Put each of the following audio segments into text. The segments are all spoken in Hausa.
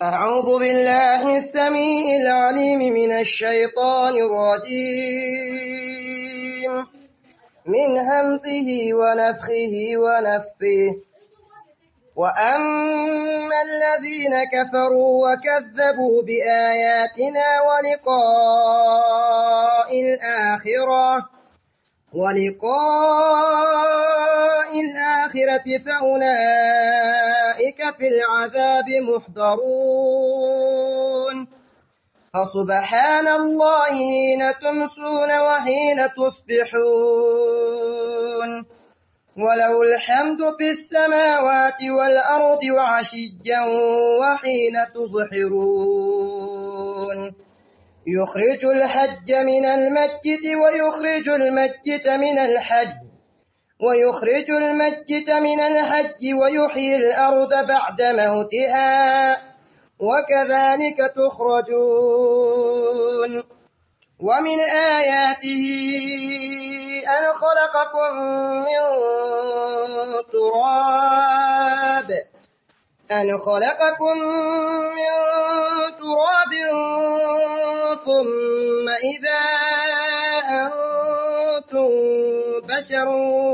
أعوذ بالله السميع العليم من الشيطان الرجيم من همزه ونفخه ونفثه وأما الذين كفروا وكذبوا بآياتنا ولقاء الآخرة ولقاء الآخرة فأولئك في العذاب محضرون فسبحان الله حين تمسون وحين تصبحون وله الحمد في السماوات والأرض وعشيا وحين تظهرون يخرج الحج من المسجد ويخرج المسجد من الحج ويخرج المسجد من الحج ويحيي الأرض بعد موتها وكذلك تخرجون ومن آياته أن خلقكم من تراب أن خلقكم من تراب ثم إذا أنتم بشر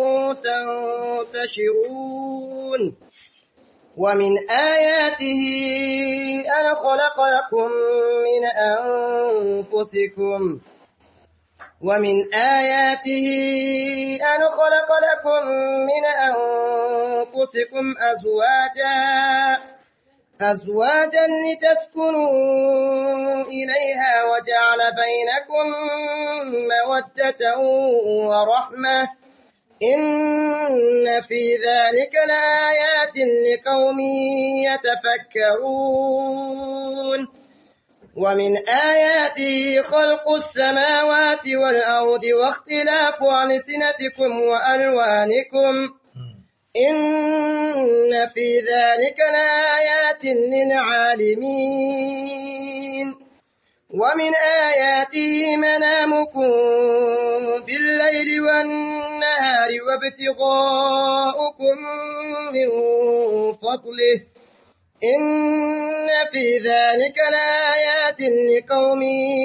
تنتشرون ومن آياته أن خلق لكم من أنفسكم ومن آياته أن خلق لكم من أنفسكم أزواجا أزواجا لتسكنوا إليها وجعل بينكم مودة ورحمة إن في ذلك لآيات لقوم يتفكرون ومن آياته خلق السماوات والأرض واختلاف ألسنتكم وألوانكم إن في ذلك لآيات للعالمين ومن آياته منامكم بالليل والنهار وابتغاؤكم من فضله إن في ذلك لآيات لقوم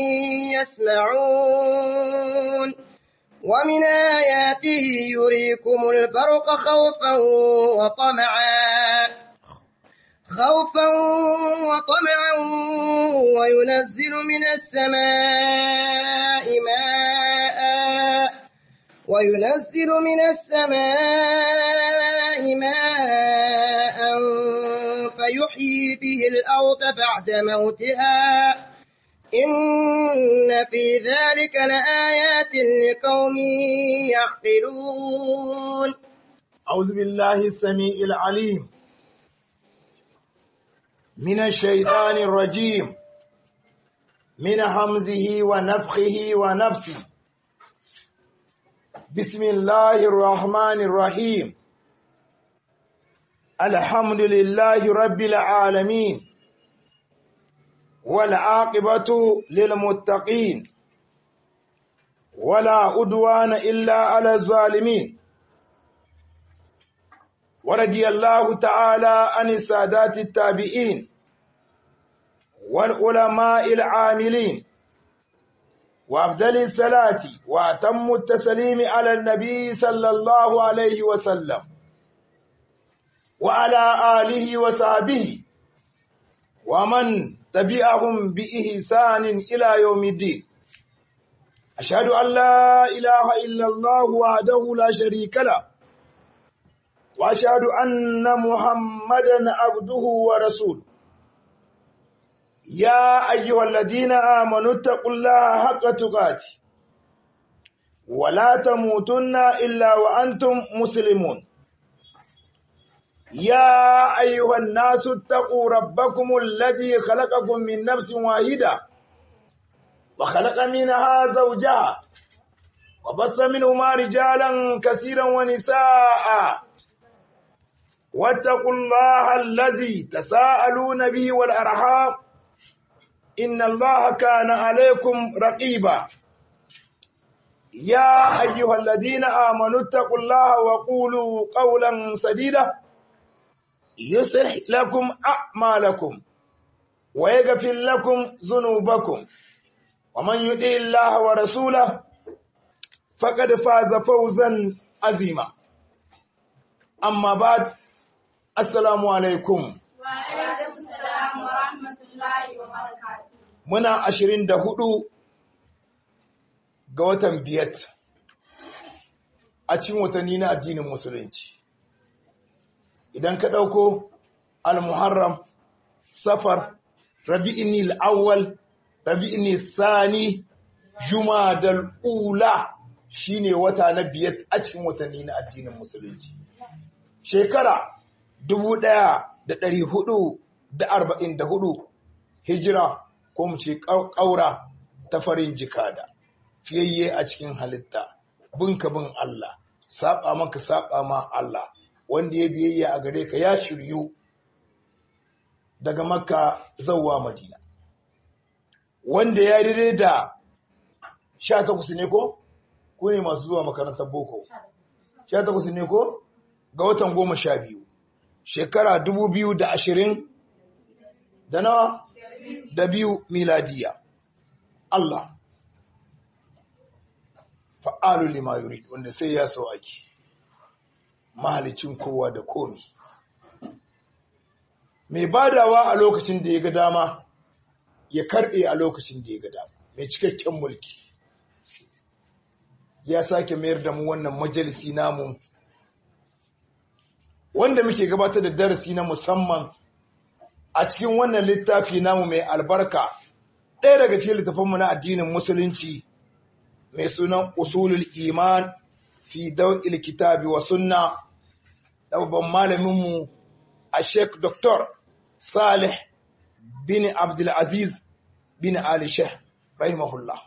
يسمعون ومن آياته يريكم البرق خوفا وطمعا خوفا وطمعا وينزل من السماء ماء وينزل من السماء ماء فيحيي به الأرض بعد موتها إن في ذلك لآيات لقوم يعقلون أعوذ بالله السميع العليم من الشيطان الرجيم من حمزه ونفخه ونفسه بسم الله الرحمن الرحيم الحمد لله رب العالمين والعاقبة للمتقين ولا أدوان إلا على الظالمين ورضي الله تعالى عن السادات التابعين والعلماء العاملين وأفضل الصلاة وأتم التسليم على النبي صلى الله عليه وسلم وعلى آله وصحبه ومن تبعهم بإحسان إلى يوم الدين أشهد أن لا إله إلا الله وحده لا شريك له وأشهد أن محمدا عبده ورسوله يا أيها الذين آمنوا اتقوا الله حق تقاته ولا تموتن إلا وأنتم مسلمون يا أيها الناس اتقوا ربكم الذي خلقكم من نفس واحدة وخلق منها زوجها وبث منهما رجالا كثيرا ونساء واتقوا الله الذي تساءلون به والأرحام إن الله كان عليكم رقيبا يا أيها الذين آمنوا اتقوا الله وقولوا قولا سديدا يصلح لكم أعمالكم ويغفر لكم ذنوبكم ومن يطع الله ورسوله فقد فاز فوزا عظيما أما بعد السلام عليكم وعليكم السلام ورحمة الله وبركاته muna ashirin da hudu ga watan biyat a cikin watanni na addinin musulunci idan ka ɗauko al-muharram safar rabi'ini al-awwal rabi'ini thani jumadal ula shine wata na biyat a cikin watanni na addinin musulunci shekara dubu ɗaya da ɗari hudu da arba'in da hudu hijira ko mu ce ƙaura ta farin jikada fiyayye a cikin halitta binka bin Allah saba maka saba ma Allah wanda ya biyayya a gare ka ya shiryu daga makka zawwa madina wanda ya daidai da sha takwas ne ko ku ne masu zuwa makarantar boko sha takwas ne ko ga watan goma sha biyu shekara dubu biyu da ashirin da nawa da biyu miladiya Allah fa'alu lima yurid wanda sai ya so ake mahalicin kowa da komi mai badawa a lokacin da ya ga dama ya karbe a lokacin da ya ga dama mai cikakken mulki ya sake mayar da mu wannan majalisi namu wanda muke gabatar da darasi na musamman a cikin wannan littafi namu mai albarka ɗaya daga cikin littafinmu na addinin musulunci mai sunan usulul iman fi daw'il kitabi wa sunna da babban malaminmu a sheik dr salih bin abdulaziz bin ali sheikh rahimahullah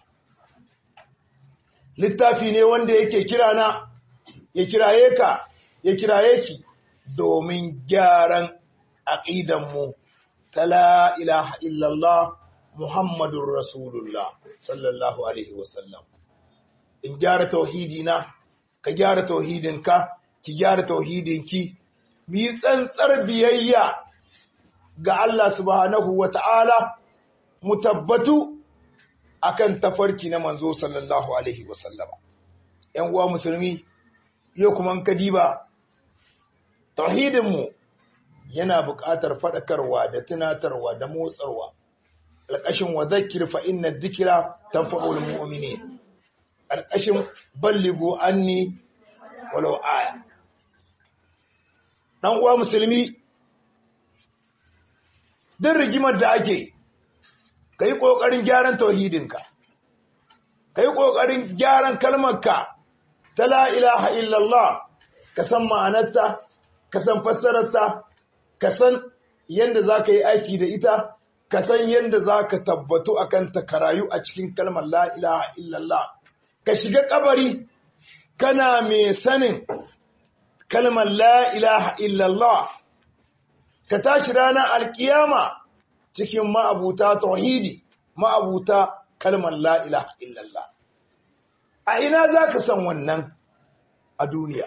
littafi ne wanda yake kirana ya kiraye ka ya kiraye ki domin gyaran aƙidanmu ta la ilaha illallah Muhammadun Rasulullah sallallahu Alaihi wasallam. In gyara tauhidina, ka gyara tauhidinka, ki gyara tauhidinki, mi tsantsar biyayya ga Allah subhanahu wa ta'ala, mu tabbatu akan tafarki na manzo sallallahu Alaihi wasallama. ‘Yan uwa musulmi, yau kuma kadiba, tauhidinmu yana buƙatar faɗakarwa da tunatarwa da motsarwa alƙashin wa zakir fa inna dhikra tanfa'ul mu'minin alƙashin balligu anni walau aya dan uwa musulmi din rigimar da ake kai kokarin gyaran tauhidinka kai kokarin gyaran kalmarka ta la ilaha illallah ka san ma'anarta ka san fassararta ka san yadda za ka yi aiki da ita, ka san yadda za ka tabbatu a kanta ka rayu a cikin kalmar la'ilaha illallah. Ka shiga kabari kana mai sanin kalmar la'ilaha illallah, ka tashi ranar alkiyama cikin ma'abuta tauhidi, ma'abuta kalmar la'ilaha illallah. A ina za ka san wannan a duniya?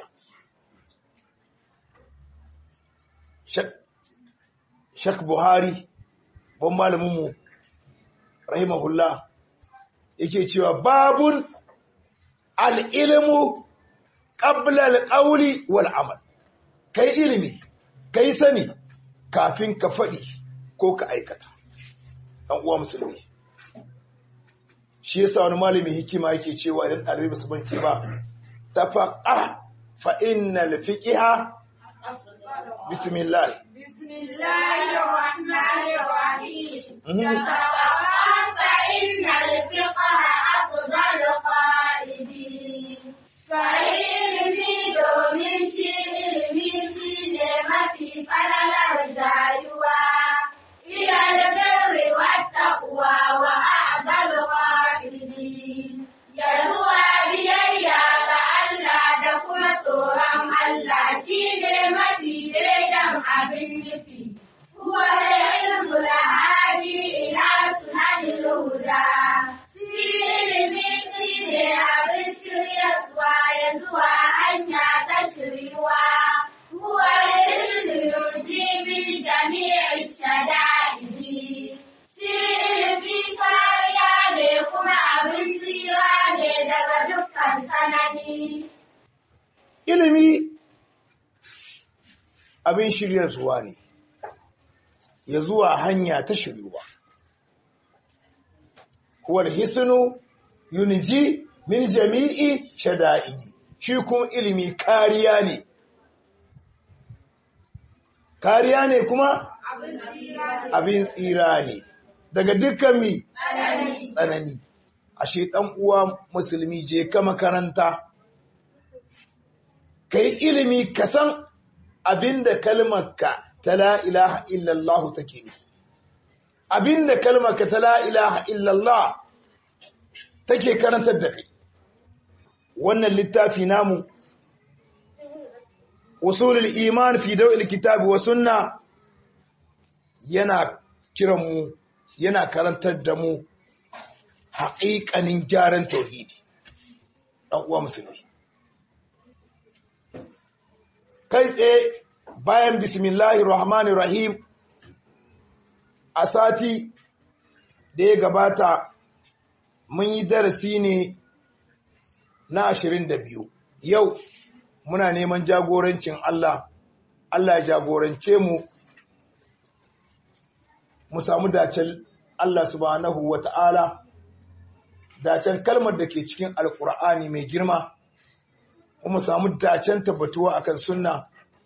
Shek Buhari, ban malaminmu, rahimahullah, yake cewa babun al'ilimu ƙablal ƙauli wal amal. Kai ilimi, kai sani kafin ka faɗi ko ka aikata. ɗan uwa musulmi. Shi yasa wani malamin hikima yake cewa idan ɗalibai ba su bance ba, ta faƙa fa'innal fiƙiha, bismillah. بسم الله الرحمن الرحيم Mhm. تفقه فإن الفقه أفضل قائدين فإلمي دومين شي إلمي شي نعمتي فلل رجايوا إلى البر والتقوى وأعدل قائدين يزوى biyayya ga Allah da kuma tsoron Allah shi ne mafi daidan abin nufi. Huwa da ilmu lahadi ila su ilimi abin shiryar zuwa ne ya zuwa hanya ta shiryuwa huwal hisnu yunji min jami'i shada'idi shi kuma ilimi kariya ne kariya ne kuma abin tsira ne daga dukkan mi tsanani ashe dan uwa musulmi je ka makaranta kai ilimi ka san abinda kalmarka ta la ilaha illallah take ne abinda kalmarka ta la ilaha illallah take karantar da kai wannan littafi namu usulul iman fi dawil kitabi wa sunna yana kiran mu yana karantar da mu haƙiƙanin gyaran tauhidi ɗan uwa musulmi kai tsaye bayan bismillahir rahmanir rahim a sati da ya gabata mun yi darasi ne na ashirin da biyu yau muna neman jagorancin Allah Allah ya jagorance mu mu samu dacen Allah subhanahu wa ta'ala dacen kalmar da ke cikin alkur'ani mai girma kuma samu dacen tabbatuwa akan sunna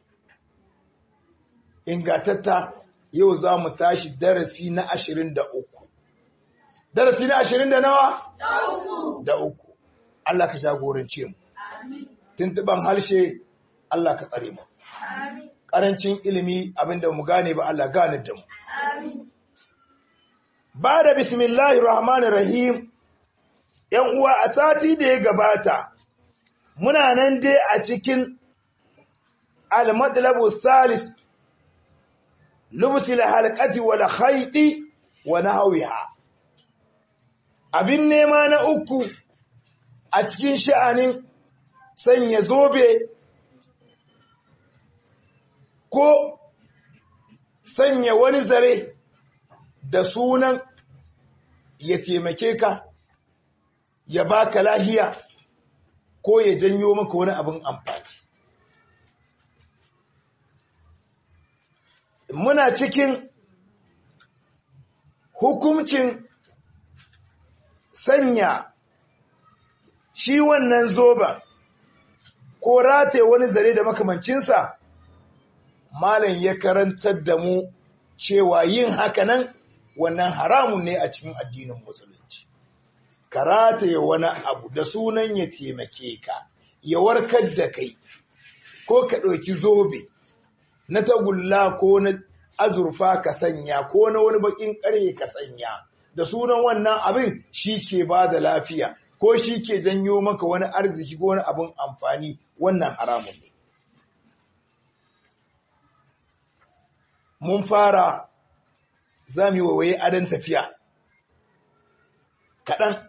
ingatatta yau za mu tashi darasi na ashirin da uku darasi na ashirin da nawa? da uku Allah ka jagorance mu tuntuban harshe Allah ka tsare mu ƙarancin ilimi abinda mu gane ba Allah gane da mu ba da bismillahir rahmanir rahim yan uwa a sati da ya gabata muna nan dai a cikin al-matlabu salis lubsil halqati wal khayti wa nahwiha abin nema na uku a cikin sha'anin sanya zobe ko sanya wani zare da sunan ya taimake ka ya baka lahiya ko ya janyo maka wani abin amfani muna cikin hukuncin sanya shi wannan zoba ko rataye wani zare da makamancinsa malam ya karantar da mu cewa yin hakanan wannan haramun ne a cikin addinin musulunci ka rataye wani abu da sunan ya taimake ka ya warkar da kai ko ka ɗauki zobe na tagulla ko na azurfa ka sanya ko na wani bakin ƙarye ka sanya da sunan wannan abin shi ke ba da lafiya ko shi ke janyo maka wani arziki ko wani abin amfani wannan haramun ne. Mun fara za mu yi wawaye adon tafiya. Kaɗan.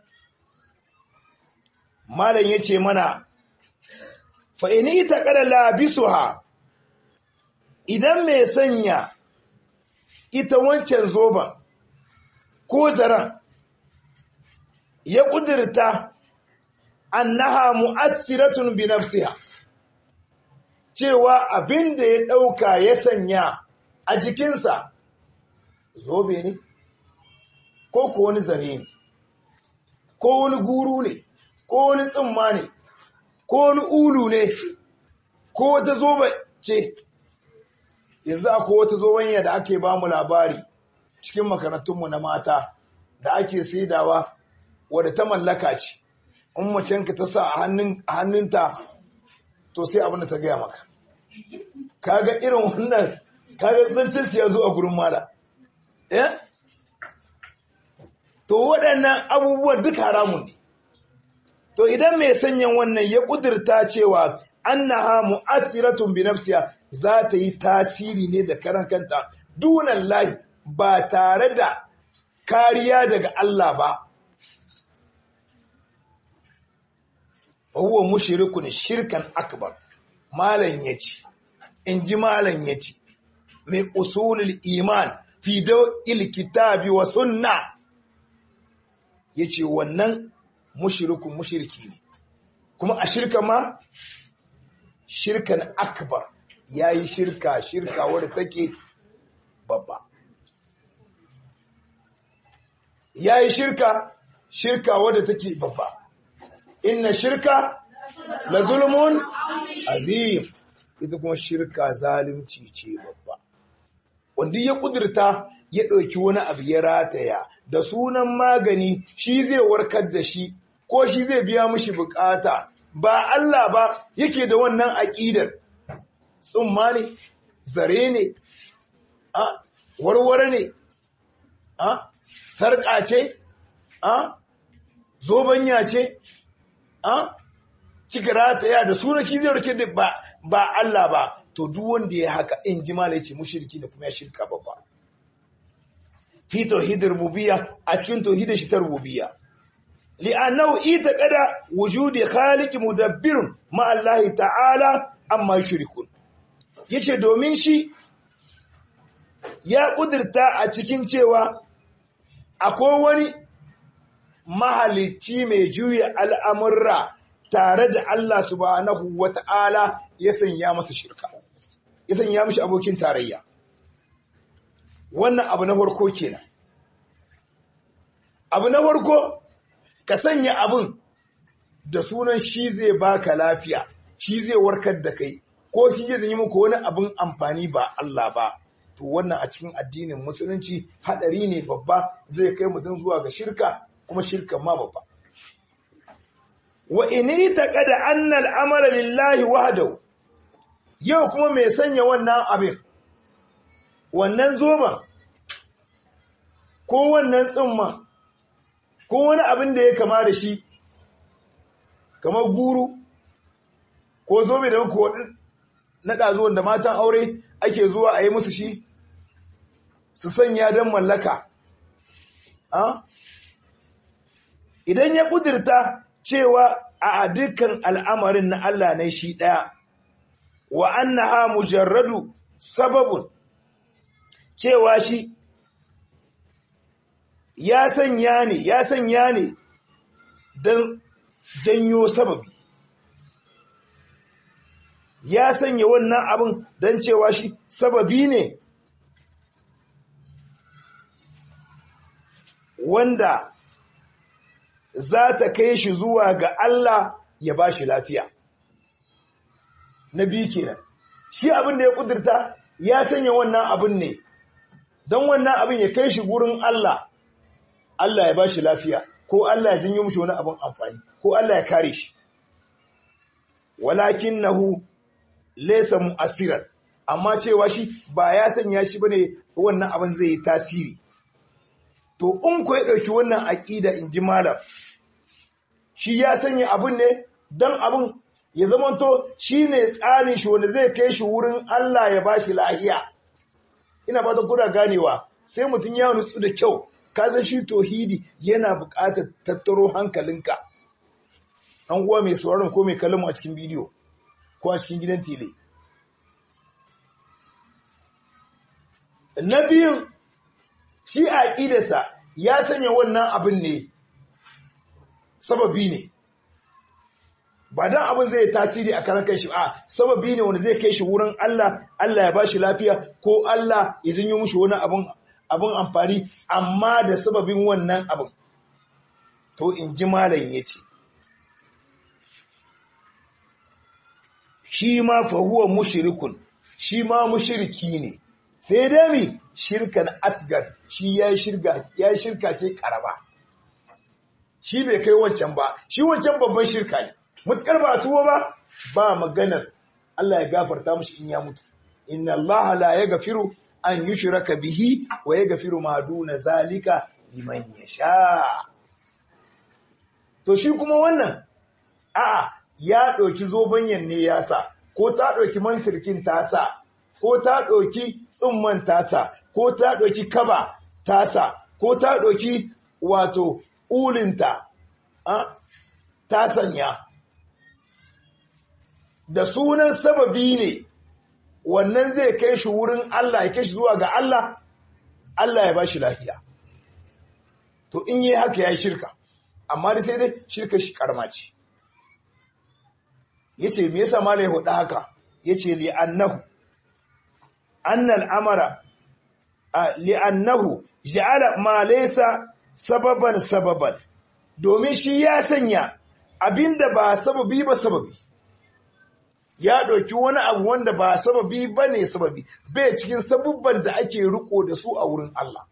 Malam ya ce mana, fa'ini ita ƙada labisu ha, idan mai sanya ita wancan zoban ko zaren ya ƙudurta annaha mu'assiratun bi nafsiha cewa abin da ya ɗauka ya sanya a jikinsa zobe ne ko ko wani zare ne ko wani guru ne ko wani tsimma ne ko wani ulu ne ko wata zobe ce yanzu akwai wata zobanya da ake ba mu labari cikin makarantunmu na mata da ake saidawa wadda ta mallaka ce in macenka ta sa a hannunta to sai abin da ta gaya maka kaga irin wannan kaga zancen su ya zo a gurin mala eh to waɗannan abubuwan duk haramun ne to idan mai sanyan wannan ya ƙudurta cewa annaha mu'assiratun bi nafsiha za ta yi tasiri ne da karan kanta dunan lahi ba tare da kariya daga Allah ba huwa mushrikun shirkan akbar malan yace inji malan yace mai usulul iman fi dawil kitabi wa sunna yace wannan mushrikun mushriki ne kuma a shirka ma shirkan akbar yayi shirka shirka wadda take babba yayi shirka shirka wadda take babba inna shirka la zulmun azim ita kuma shirka zalunci ce babba wanda ya kudurta ya ɗauki wani abu ya rataya da sunan magani shi zai warkar da shi ko shi zai biya mishi bukata ba Allah ba yake da wannan aƙidar tsumma ne zare ne a warware ne a sarƙa ce a zobanya ce a cika rataya da sunan shi zai warkar da ba ba Allah ba to duk wanda ya haka in ji malai ce mushriki da kuma ya shirka babba fi tauhidin rububiyya a cikin tauhidin shi ta rububiyya li'annahu itaqada wujudi khaliq mudabbir ma Allah ta'ala amma yushrikun yace domin shi ya kudirta a cikin cewa akwai wani mahalicci mai juya al'amurra tare da Allah subhanahu wata'ala ya sanya masa shirka ya sanya mishi abokin tarayya wannan abu na farko kenan abu na farko ka sanya abin da sunan shi zai baka lafiya shi zai warkar da kai ko shi zai yi muku wani abin amfani ba Allah ba to wannan a cikin addinin musulunci hadari ne babba zai kai mutum zuwa ga shirka kuma shirkan ma babba wa ini taqada anna al-amala lillahi wahdahu yau kuma mai sanya wannan abin wannan zoban ko wannan tsimman ko wani abin da ya kama da shi kamar guru ko zobe da muku na ɗazuwan da matan aure ake zuwa a yi musu shi su sanya don mallaka idan ya ƙudurta cewa a dukkan al'amarin na Allah ne shi ɗaya wa annaha mujarradu sababun cewa shi ya sanya ne ya sanya ne don janyo sababi ya sanya wannan abin don cewa shi sababi ne wanda za ta kai shi zuwa ga Allah ya ba shi lafiya na biyu kenan shi abin da ya kudurta ya sanya wannan abin ne don wannan abin ya kai shi gurin Allah Allah ya ba shi lafiya ko Allah ya janyo mishi wani abin amfani ko Allah ya kare shi walakin nahu laysa mu'assiran amma cewa shi ba ya sanya shi bane wannan abin zai yi tasiri to in ko ya dauki wannan aqida in ji malam shi ya sanya abin ne dan abin ya zamanto shine tsarin shi wanda zai kai shi wurin Allah ya bashi lahiya ina ba ta kuna ganewa sai mutum ya nutsu da kyau ka san shi tauhidi yana buƙatar tattaro hankalinka an uwa mai sauraron ko mai kallon a cikin bidiyo ko a cikin gidan tele na biyun shi a ƙidarsa ya sanya wannan abin ne sababi ne ba dan abin zai tasiri a karan kanshi a sababi ne wanda zai kai shi wurin Allah Allah ya bashi lafiya ko Allah ya zinyo mushi wani abin abin amfani amma da sababin wannan abin to in ji malam yace shi ma fa huwa mushrikun shi ma mushriki ne sai dai mi shirkan asgar shi ya shirka ya shirka ce karaba shi bai kai wancan ba shi wancan babban shirka ne mutukar ba tuwo ba ba maganar Allah ya gafarta mushi in ya mutu inna Allah la yaghfiru an yushraka bihi wa yaghfiru ma duna zalika liman yasha to shi kuma wannan a'a ya ɗauki zobanyan ne ya sa ko ta ɗauki mantirkin ta sa ko ta ɗauki tsumman tasa ko ta ɗauki kaba tasa ko ta ɗauki wato ulinta ta sanya da sunan sababi ne wannan zai kai shi wurin Allah ya kai shi zuwa ga Allah Allah ya ba shi lafiya to in yi haka ya yi shirka amma da sai dai shirka shi karma ce yace me yasa malai hudu haka yace li annahu annal amara li annahu ja'ala ma laysa sababan sababan domin shi ya sanya abinda ba sababi ba sababi ya ɗauki wani abu wanda ba sababi ba ne sababi bai cikin sabubban da ake riko da su a wurin Allah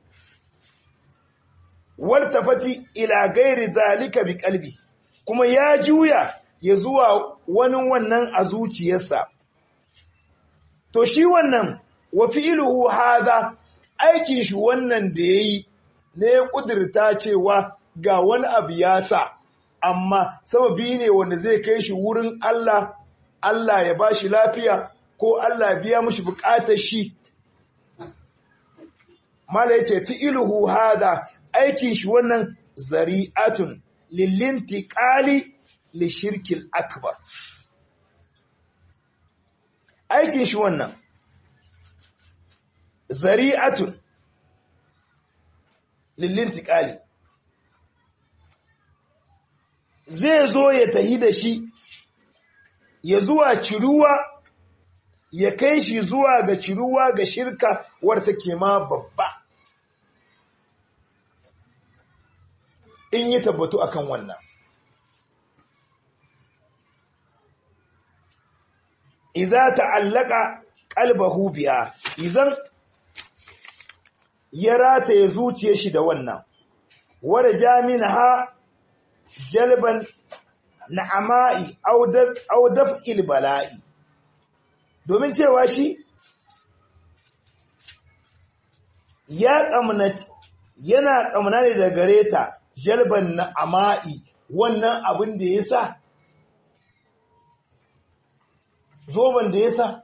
waltafati ila gairi zalika bi kalbi kuma ya juya ya zuwa wani wannan a zuciyarsa to shi wannan wa fi'luhu hadha aikin shi wannan da yayi ne ya kudirta cewa ga wani abu ya sa amma sababi ne wanda zai kai shi wurin Allah Allah ya ba shi lafiya ko Allah ya biya mushi bukatar shi mala yace fi'luhu hada aikin shi wannan zari'atun lilintiqali li shirkil akbar aikin shi wannan zari'atun lilintiqali zai zo ya tahi da shi ya zuwa ciruwa ya kai shi zuwa ga ciruwa ga shirka warta ke ma babba in yi tabbatu akan wannan idza ta'allaka qalbahu biha idan ya rataye zuciyar shi da wannan wara jaminha jalban na'ama'i aw daf'il bala'i domin cewa shi ya kamnati yana kamna ne da gare ta jalban na'ama'i wannan abin da ya sa zoban da ya sa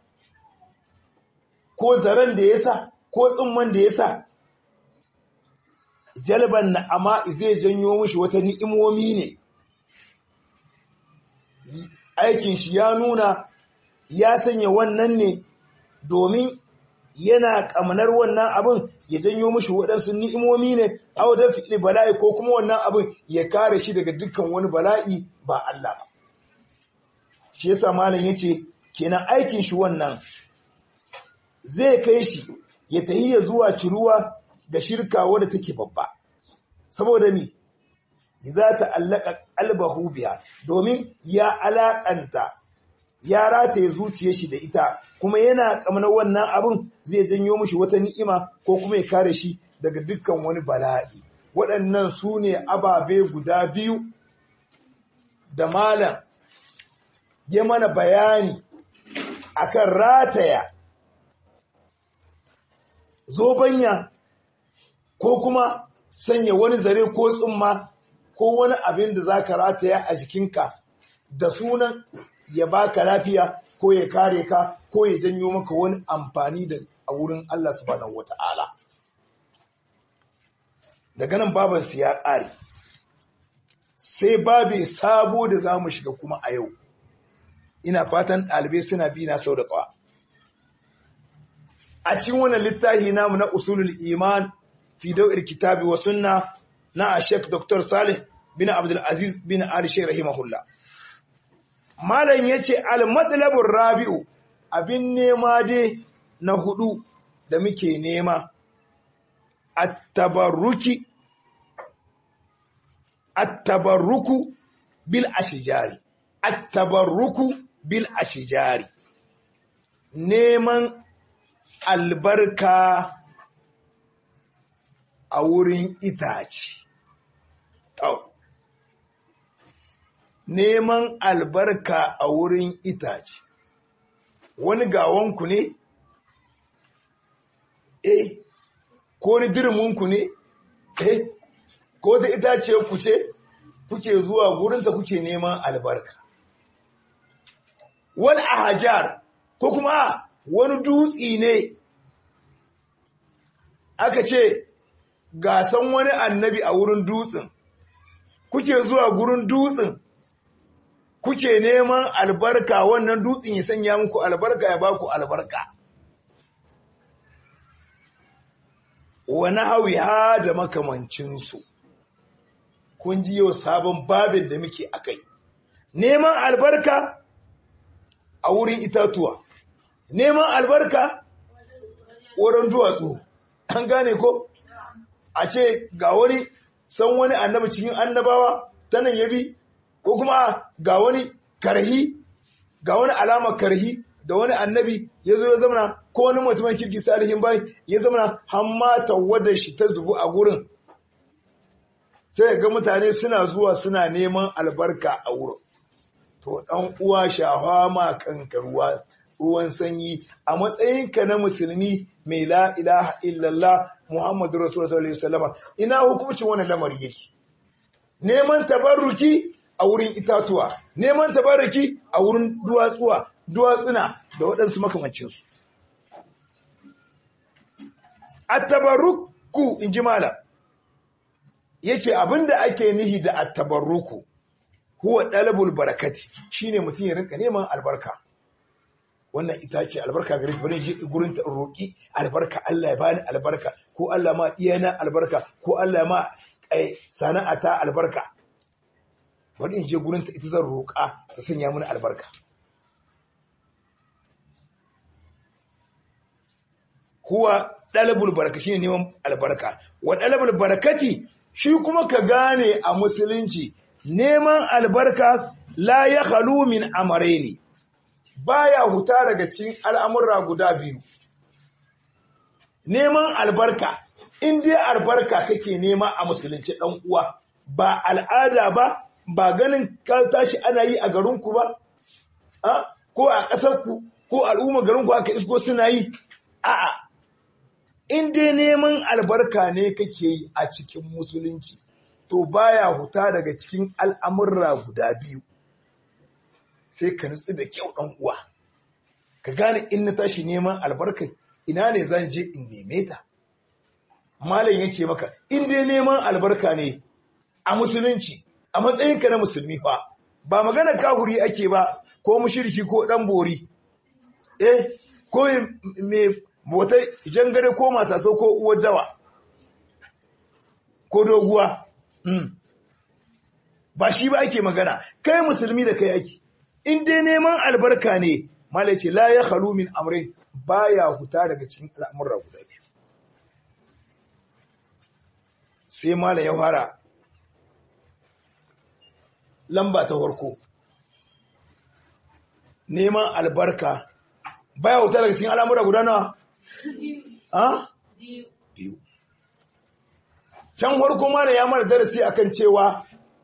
ko zaren da ya sa ko tsumman da ya sa jalban na'ama'i zai janyo mishi wata ni'imomi ne aikin shi ya nuna ya sanya wannan ne domin yana kamnar wannan abin ya janyo mishi waɗansu ni'imomi ne au da fi'li bala'i ko kuma wannan abin ya kare shi daga dukkan wani bala'i ba Allah ba shi yasa malam yace kenan aikin shi wannan zai kai shi ya tahiya zuwa ciruwa ga shirka wadda take babba saboda mi za ta allaka qalbahu biha domin ya alakanta ya rataye zuciyar shi da ita kuma yana kamar wannan abin zai janyo mishi wata ni'ima ko kuma ya kare shi daga dukkan wani bala'i waɗannan su ne ababe guda biyu da malam ya mana bayani akan rataya zobanya ko kuma sanya wani zare ko tsumma ko wani abin da za ka rataya a jikinka da sunan ya baka lafiya ko ya kare ka ko ya janyo maka wani amfani da a wurin Allah subhanahu wata'ala daga nan babansu ya ƙare sai babe sabo da za mu shiga kuma a yau ina fatan ɗalibai suna bi na sau da ƙawa a cikin wannan littafi namu na usulul iman fi daw'ir kitabi wa sunna na Sheikh Dr. Salih bin Abdul Aziz bin Ali Sheikh rahimahullah malam yace al madlabur rabi'u abin nema dai na hudu da muke nema at-tabarruki at-tabarruku bil ashjari at-tabarruku bil ashjari neman albarka a wurin itace. Neman albarka a wurin itace. Wani gawanku ne? Eh, ko ni dirminku ne? Eh, ko da itace ku ce, kuke zuwa gurinta kuke neman albarka. Wani a hajar, ko kuma wani dutsi ne aka ce gasan wani annabi a wurin dutsen kuke zuwa gurin dutsen kuke neman albarka wannan dutsen ya sanya muku albarka ya baku albarka wani hawi ha da makamancinsu kun ji yau sabon babin da muke akai neman albarka a wurin itatuwa neman albarka wurin duwatsu an gane ko a ce ga wani san wani annabi cikin annabawa ta nan yabi ko kuma ga wani karhi ga wani alamar karhi da wani annabi ya zo ya zamana ko wani mutumin kirki salihin bai ya zamana hamma tawadar shi ta zubu a gurin sai ga mutane suna zuwa suna neman albarka a wurin to dan uwa shafa ma kanka ruwa ruwan sanyi a matsayinka na musulmi mai la ilaha illallah muhammadu rasulullah sallallahu alaihi wasallam ina hukuncin wannan lamari yake neman tabarruki a wurin itatuwa neman tabarruki a wurin duwatsuwa duwatsuna da waɗansu makamancinsu at-tabarruku in ji malam yace abinda ake nihi da at-tabarruku huwa dalabul barakati shine mutum ya rinka neman albarka wannan ita ce albarka gare ta bari je gurin ta roki albarka Allah ya bani albarka ko Allah ma iyana albarka ko Allah ma sana'a ta albarka bari in je gurin ta ita zan roka ta sanya mini albarka huwa dalabul baraka shine neman albarka wa dalabul barakati shi kuma ka gane a musulunci neman albarka la ya halu min amaraini baya huta daga cikin al'amurra guda biyu neman albarka in dai albarka kake nema a musulunci ɗan uwa ba al'ada ba ba ganin ka tashi ana yi a garinku ba ko a ƙasarku ko al'umma garinku aka isko suna yi a'a in dai neman albarka ne kake yi a cikin musulunci to baya huta daga cikin al'amurra guda biyu sai ka nutsu da kyau ɗan uwa ka gane in na tashi neman albarka ina ne zan je in neme ta malam ya ce maka in dai neman albarka ne a musulunci a matsayinka na musulmi fa ba magana kahuri ake ba ko mushirki ko ɗan bori eh ko mai wata jangare ko masaso ko uwar dawa ko doguwa mm. ba shi ba ake magana kai musulmi da kai ake in dai neman albarka ne malai ce la ya khalu min amrin baya huta daga cikin al'amurra guda biyu sai malai ya fara lamba ta farko neman albarka baya huta daga cikin al'amurra guda nawa ha biyu can farko malai ya mana darasi akan cewa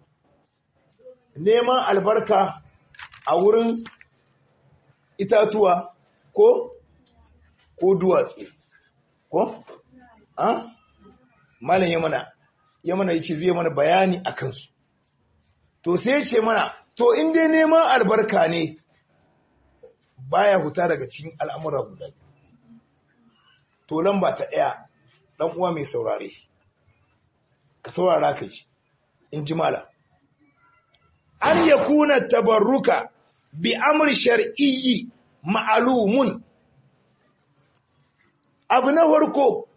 neman albarka a wurin itatuwa ko ko duwatsu ko a malam ya mana ya mana yace zai mana bayani a kansu to sai ya ce mana to in dai neman albarka ne baya huta daga cikin al'amura guda to lamba ta ɗaya ɗan uwa mai saurare ka saurara ka ji in ji malam an yakuna tabarruka bi amri shar'iyyi ma'lumun abu na farko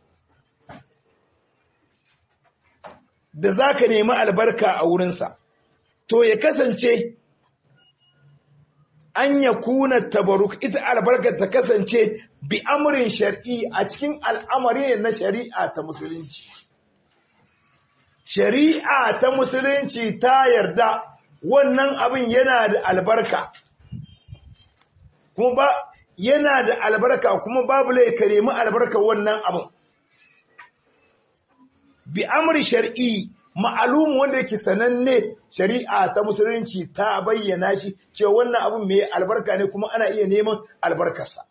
da zaka nemi albarka a wurinsa to ya kasance an yakuna tabarruk ita albarka ta kasance bi amrin shar'i a cikin al'amari na shari'a ta musulunci shari'a ta musulunci ta yarda wannan abin yana da albarka kuma ba yana da albarka kuma babu lai ka nemi albarka wannan abin bi amri shar'i ma'alum wanda yake sananne shari'a ta musulunci ta bayyana shi cewa wannan abin mai albarka ne kuma ana iya neman albarkarsa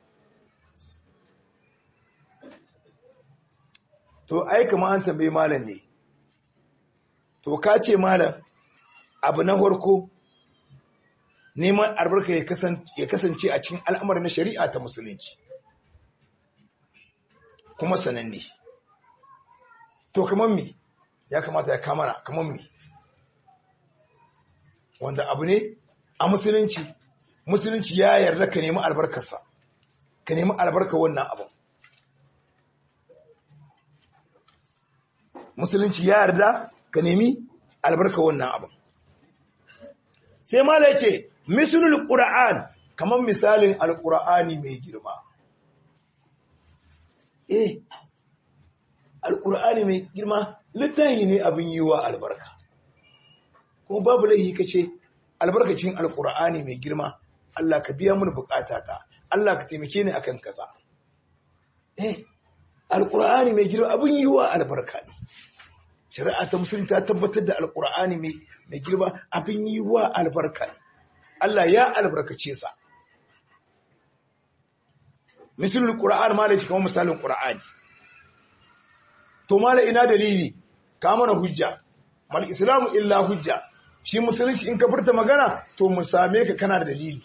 to ai kamar an tambaye malam ne to ka ce malam abu na farko neman albarka ya kasance a cikin al'amar na shari'a ta musulunci kuma sananne to kamar me ya kamata ya kamara kamar me wanda abu ne a musulunci musulunci ya yarda ka nemi albarkarsa ka nemi albarka wannan abu musulunci ya yarda ka nemi albarka wannan abu sai mala ce mislul qur'an kamar misalin alkur'ani mai girma eh alkur'ani mai girma littafi ne abin yi wa albarka kuma babu laihi ka ce albarkacin alkur'ani mai girma Allah ka biya mun bukatata Allah ka taimake ni akan kaza eh alkur'ani mai girma abin yi wa albarka ne shari'a ta musulun ta tabbatar da alkur'ani mai girma abin yi wa albarka ne Allah ya albarkace sa misalin qur'an ma da shi kamar misalin qur'ani to mala ina dalili ka mana hujja mal islamu illa hujja shi musulunci in ka furta magana to mu same ka kana da dalili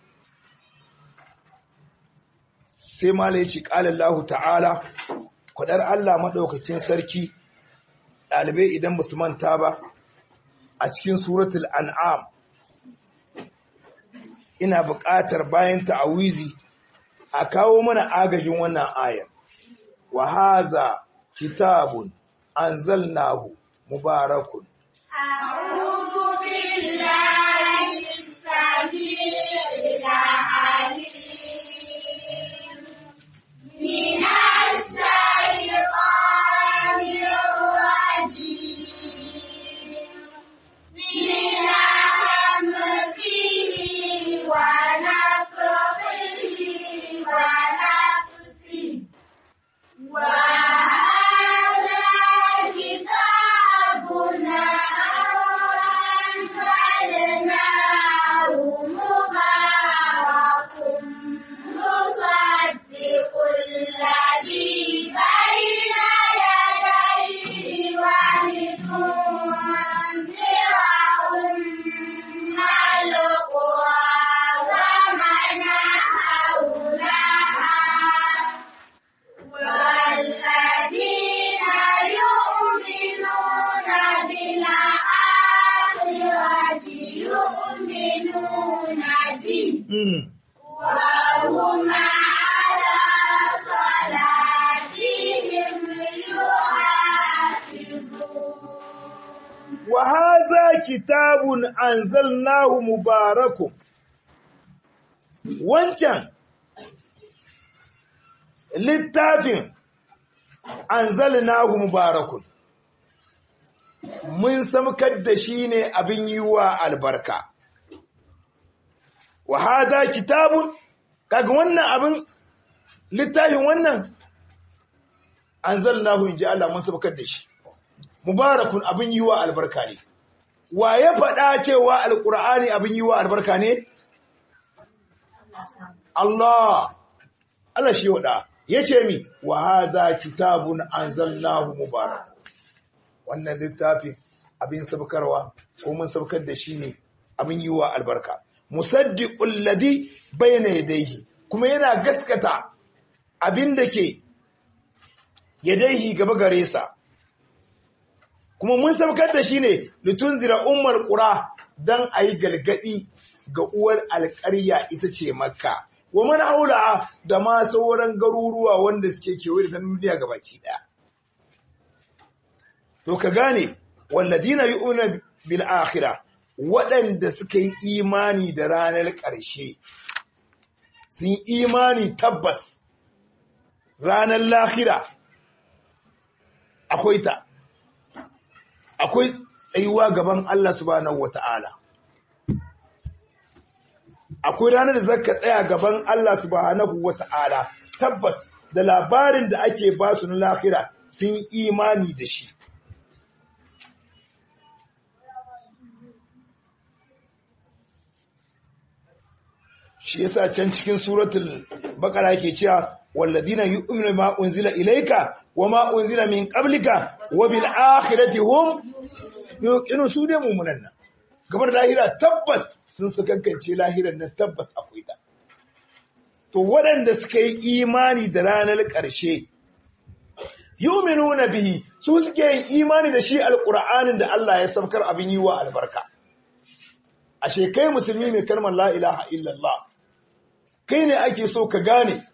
sai mala ya ce ƙalallahu ta'ala kwadar Allah maɗaukacin sarki ɗalibai idan ba su manta ba a cikin suratul an'am ina buƙatar bayan ta'awizi a kawo mana agajin wannan ayar wa haza kitabun anzalnahu mubarakun أعوذ بالله السميع العليم من الشيطان الرجيم من همزه ونفخه ونفسه وهذا كتاب أنزلناه مبارك مصدق الذي بين يديه ولتنذر أم القرى ومن حولها والذين يؤمنون بالآخرة يؤمنون به وهم على صلاتهم يحافظون wa haza kitabun anzalnahu mubarakun wancan littafin anzalnahu mubarakun mun samkar da shi ne abin yi wa albarka wa hada kitabun kaga wannan abin littafin wannan anzalnahu inji Allah mun samkar da shi mubarakun abin yi wa albarka ne wa ya faɗa cewa alƙur'ani abin yi wa albarka ne Allah Allah shi waɗa ya ce mi wa haza kitabun anzalnahu mubarak wannan littafin abin sabkarwa ko mun sabkar da shi ne abin yi wa albarka musaddiqul ladhi bayna yadayhi kuma yana gaskata abin da ke yadayhi gaba gare sa kuma mun sabkar da shi ne litunzira ummul qura dan ayi galgadi ga uwar alƙarya ita ce makka wa man haula da ma sauran garuruwa wanda suke kewaye da duniya gabaki daya to ka gane walladina yu'minu bil akhirah waɗanda suka yi imani da ranar ƙarshe sun imani tabbas ranar lahira akwai ta akwai tsayuwa gaban Allah subhanahu wata'ala akwai ranar da zaka tsaya gaban Allah subhanahu wata'ala tabbas da labarin da ake ba su na lahira sun imani da shi shi yasa can cikin suratul baqara yake cewa walladina yu'minu ma unzila ilayka wama unzila min qablika wa bil akhirati hum yuqinu su da mu'minan nan gabar lahira tabbas sun sakankance lahiran nan tabbas akwai ta to waɗanda suka yi imani da ranar ƙarshe yu'minuna bihi su suke yin imani da shi alqur'anin da Allah ya saukar abin yi wa albarka ashe kai musulmi mai kalmar la ilaha illallah kai ne ake so ka gane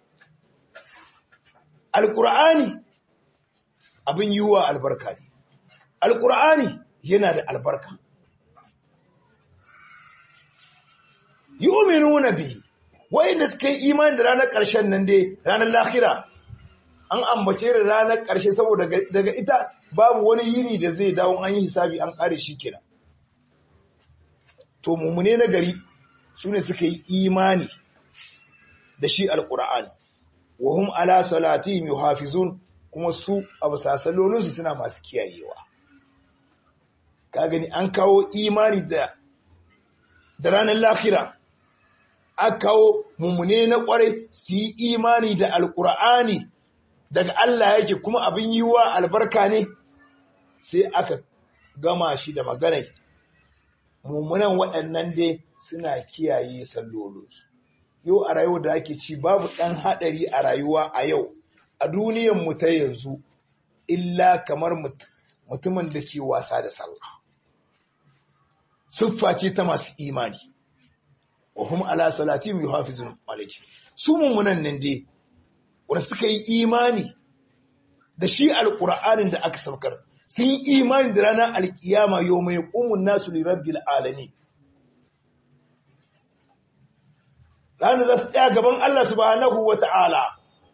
alkur'ani abin yi wa albarka ne alkur'ani yana da albarka yu'minuna bihi wayanda suka yi imani da ranar ƙarshen nan dai ranar lahira an ambace da ranar ƙarshe saboda daga ita babu wani yini da zai dawo an yi hisabi an ƙare shi kenan to mummune na gari su ne suka yi imani da shi alƙur'ani wa hum ala salatihim yuhafizun kuma su a bisa sallolinsu suna masu kiyayewa ka gani an kawo imani da da ranar lahira aka kawo mummune na kwarai su yi imani da alkur'ani daga Allah yake kuma abin yi wa albarka ne sai aka gama shi da maganai mummunan waɗannan dai suna kiyaye sallolinsu yau a rayuwar da ake ci babu ɗan haɗari a rayuwa a yau a duniyanmu ta yanzu illa kamar mutumin da ke wasa da sallah siffa ce ta masu imani wa hum ala salatihim yuhafizun alayhi su mummunan nan dai wanda suka yi imani da shi alqur'anin da aka saukar sun yi imani da ranar alkiyama yawma yaqumun nasu li rabbil alamin ranar za su tsaya gaban Allah subhanahu wa ta'ala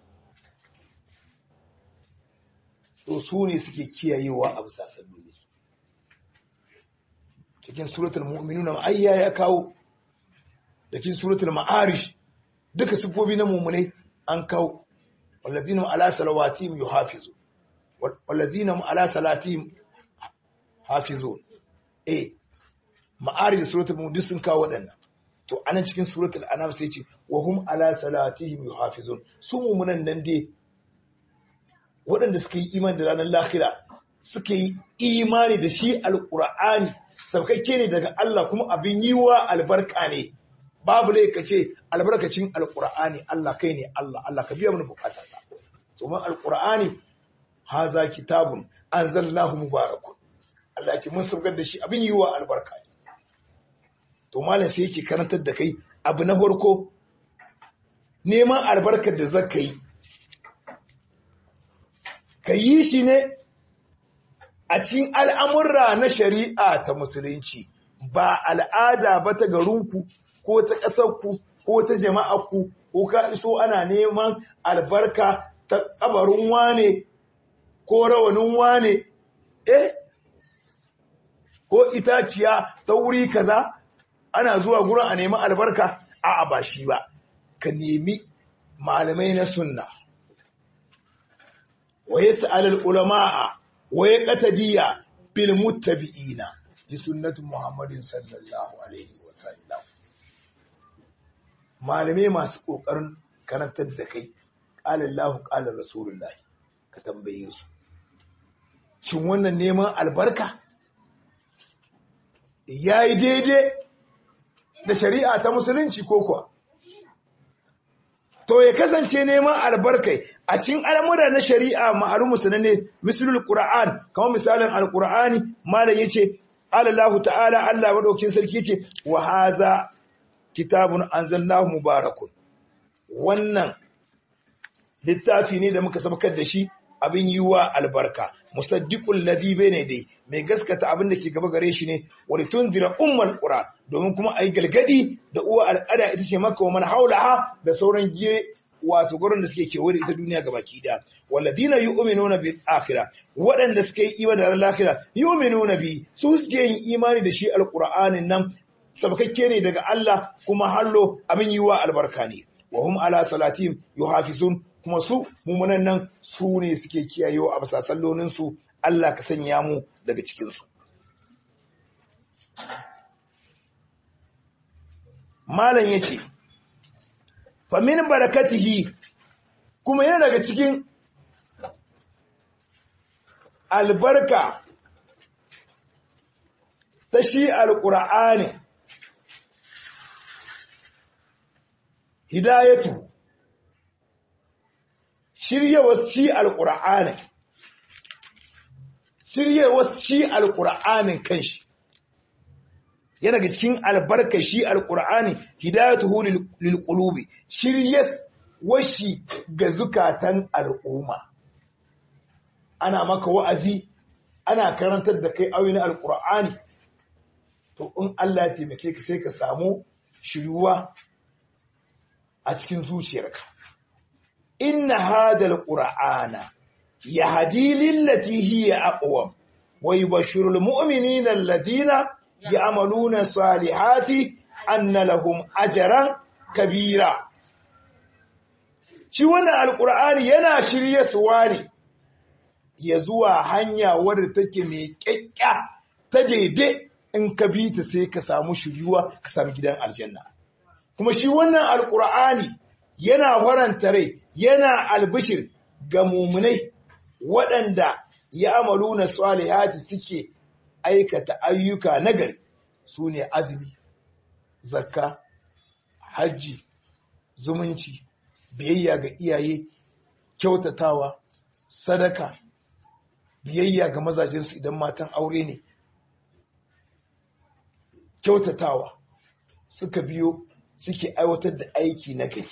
to su ne suke kiyayewa a bisa salloli cikin suratul mu'minuna ayya ya kawo da cikin suratul ma'arish duka sifofi na mu'minai an kawo wallazina ala salawatihim yuhafizu wallazina ala salatihim hafizun eh ma'arish da suratul mu'min sun kawo waɗannan to anan cikin suratul anam sai ce wa hum ala salatihim yuhafizun su mu'minan nan dai waɗanda suka yi imani da ranar lahira suka yi imani da shi alƙur'ani saukakke ne daga Allah kuma abin yi wa albarka ne babu lai ka ce albarkacin alƙur'ani Allah kai ne Allah Allah ka biya mana bukata ta domin alƙur'ani haza kitabun anzalnahu mubarakun Allah ya ce mun saukar da shi abin yi wa albarka ne to malam sai yake karantar da kai abu na farko neman albarkar da zaka yi ka yi shi ne a cikin al'amurra na shari'a ta musulunci ba al'ada ba ta garinku ko ta ƙasarku ko ta jama'arku ko ka iso ana neman albarka ta ƙabarin wane ko rawanin wane eh ko itaciya ta wuri kaza ana zuwa gurin a nemi albarka a'a ba shi ba ka nemi malamai na sunna wa yas'al al-ulama'a wa yaqtadiya bil muttabi'ina bi sunnati Muhammadin sallallahu alaihi wa sallam malamai masu kokarin karantar da kai qala Allahu qala Rasulullahi ka tambaye su shin wannan neman albarka yayi daidai da shari'a ta musulunci ko kuwa to ya kasance neman albarkai a cikin al'amura na shari'a ma'alumu sananne misalul qur'an kamar misalin alqur'ani malam yace Allah ta'ala Allah madaukin sarki yace wa haza kitabun anzalnahu mubarakun wannan littafi ne da muka sabakar da shi abin yiwa albarka musaddiqul ladhi bayna dai mai gaskata abin da ke gaba gare shi ne wa litundira ummul qura domin kuma ayi galgadi da uwa al'ada ita ce makka wa man haulaha da sauran giye wato gurin da suke kewaye da ita duniya gabaki da walladina yu'minuna bil akhirah waɗanda suke yi imani da ranar akhirah yu'minuna bi su suke yin imani da shi alqur'anin nan sabakakke ne daga Allah kuma hallo abin yiwa albarka ne wa hum ala salatihim yuhafizun kuma su mumunan nan su ne suke kiyayewa a bisa sallolinsu Allah ka sanya mu daga cikinsu. Malam ya ce, Famin barakatihi kuma yana daga cikin albarka ta shi alƙura'ani, hidayatu shiryewar shi alƙur'anin shiryewar shi alƙur'anin kanshi yana ga cikin albarkar shi alƙur'ani hidayatuhu lil qulubi shiryes washi ga zukatan al'umma ana maka wa'azi ana karantar da kai ayoyin alƙur'ani to in Allah ya taimake ka sai ka samu shiryuwa a cikin zuciyarka inna hadal qur'ana yahdi lillati hiya aqwam wa yubashshirul mu'minina alladhina ya'maluna salihati anna lahum ajran kabira shi wannan alqur'ani yana shirye suwa ne ya zuwa hanya wadda take mai kyakya ta daidai in ka bi ta sai ka samu shiryuwa ka samu gidan aljanna kuma shi wannan alkur'ani yana faranta rai yana albishir ga mumunai waɗanda ya amalu na salihati suke aikata ayyuka nagari su ne azumi zakka hajji zumunci biyayya ga iyaye kyautatawa sadaka biyayya ga mazajensu idan matan aure ne kyautatawa suka biyo suke aiwatar da aiki na gari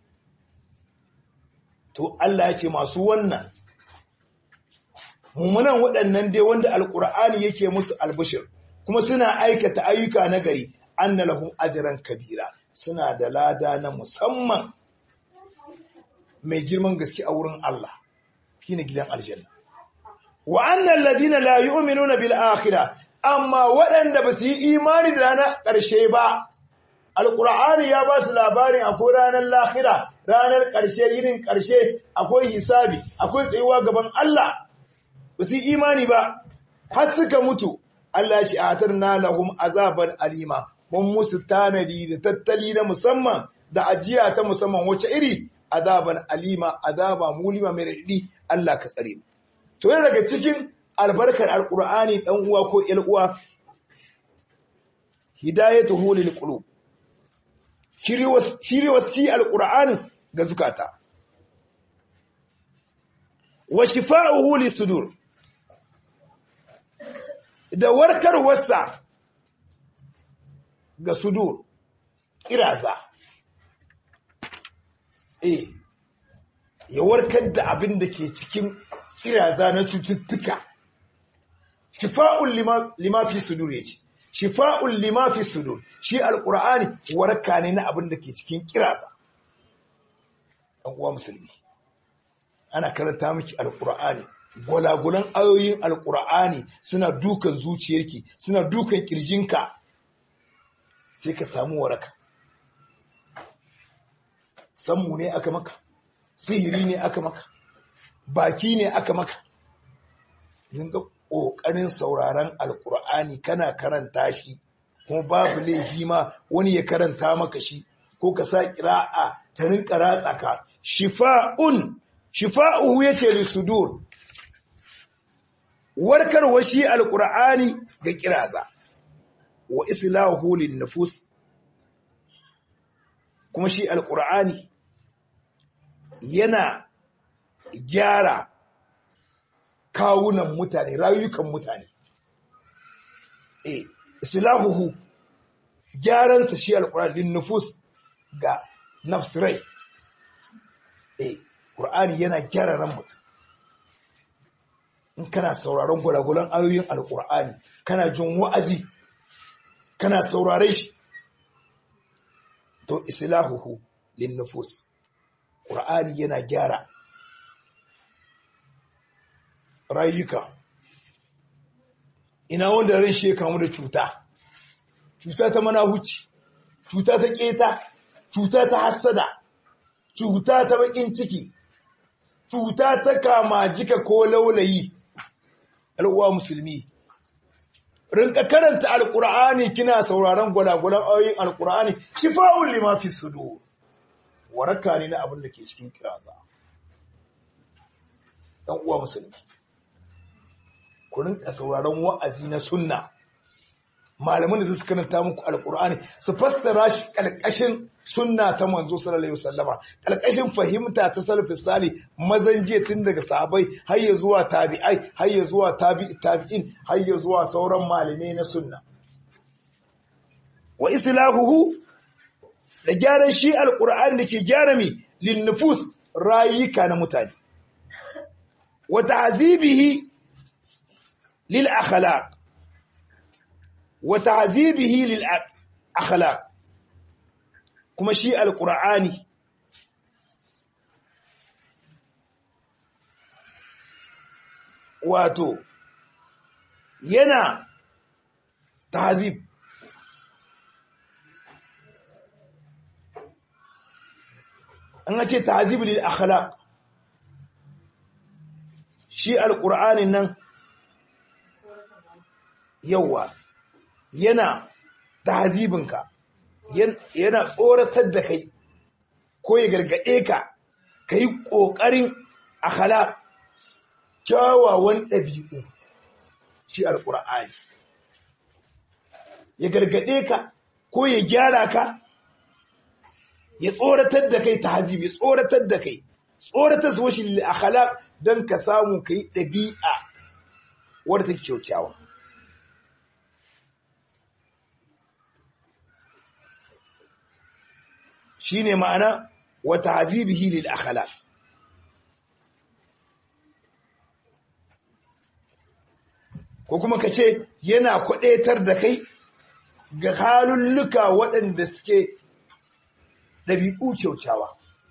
to Allah ya ce masu wannan mummunan waɗannan dai wanda alkur'ani yake musu albishir kuma suna aikata ayyuka na gari anna lahum ajran kabira suna da lada na musamman mai girman gaske a wurin Allah shine gidan aljanna wa annal ladina la yu'minuna bil akhirah amma waɗanda ba su yi imani da ranar ƙarshe ba alƙur'ani ya ba su labarin akwai ranar lahira ranar ƙarshe irin ƙarshe akwai hisabi akwai tsayuwa gaban Allah ba su yi imani ba har suka mutu Allah ya ce atar na lahum azaban alima mun musu tanadi da tattali na musamman da ajiya ta musamman wace iri azaban alima azaba mulima mai raɗi Allah ka tsare mu to daga cikin albarkar alkur'ani dan uwa ko ƴar uwa hidayatuhu lil qulub shiri wasi alkur'ani ga zukata wa shifa'uhu lisudur da warkarwarsa ga sudur iraza eh ya warkar da abin da ke cikin kiraza na cututtuka shifa'un lima fi sudur yace shifa'un lima fi sudur shi alqur'ani waraka ne na abin da ke cikin kiraza dan uwa musulmi ana karanta miki alqur'ani gwalagulan ayoyin alqur'ani suna dukan zuciyarki suna dukan kirjinka sai ka samu waraka sammu ne aka maka sihiri ne aka maka baki ne aka maka dinga ƙoƙarin sauraron alƙur'ani kana karanta shi kuma babu laifi ma wani ya karanta maka shi ko ka sa ƙira'a ta rinka ratsa ka shifa'un shifa'uhu yace li sudur warkarwa shi alƙur'ani ga kiraza wa islahu lin nufus kuma shi alƙur'ani yana gyara kawunan mutane rayukan mutane eh islahuhu gyaransa shi alqur'anin nufus ga nafsirai eh qur'ani yana gyara ran mutum in kana sauraron gulagulan ayoyin alqur'ani kana jin wa'azi kana saurare shi to islahuhu lin nufus qur'ani yana gyara rayuka ina wanda ran shi ya kamu da cuta cuta ta manahuci cuta ta keta cuta ta hassada cuta ta bakin ciki cuta ta kama jika ko laulayi al'uwa musulmi rinka karanta alkur'ani kina sauraron gwalagwalan ayoyin alkur'ani shifa'un lima fi sudur waraka ne na abin da ke cikin kiraza dan uwa musulmi ku rinka sauraron wa'azi na sunna malaman da su karanta muku alkur'ani su fassara shi kalkashin sunna ta manzo sallallahu alaihi wasallama kalkashin fahimta ta salafi sali mazan jiya tun daga sahabbai har ya zuwa tabi'ai har ya zuwa tabi'i tabi'in har ya zuwa sauran malamai na sunna wa islahuhu da gyaran shi alkur'ani da ke gyara mi lin nufus rayuka na mutane wa ta'zibihi lil akhlaq wa ta'zibihi lil akhlaq kuma shi alqur'ani wato yana tahzib an ce tahzib lil akhlaq shi alqur'anin nan yawa yana tahzibinka yana tsoratar da kai ko ya gargade ka kai kokarin akhlaq kyawawan ɗabi'u shi alqur'ani ya gargade ka ko ya gyara ka ya tsoratar da kai tahzib ya tsoratar da kai tsoratar su washi lil akhlaq dan ka samu kai dabi'a wadda take kyakkyawa shine ma'ana wa tahzibihi lil akhlaq ko kuma ka ce yana kwadaitar da kai ga halulluka waɗanda suke ɗabi'u kyaukyawa.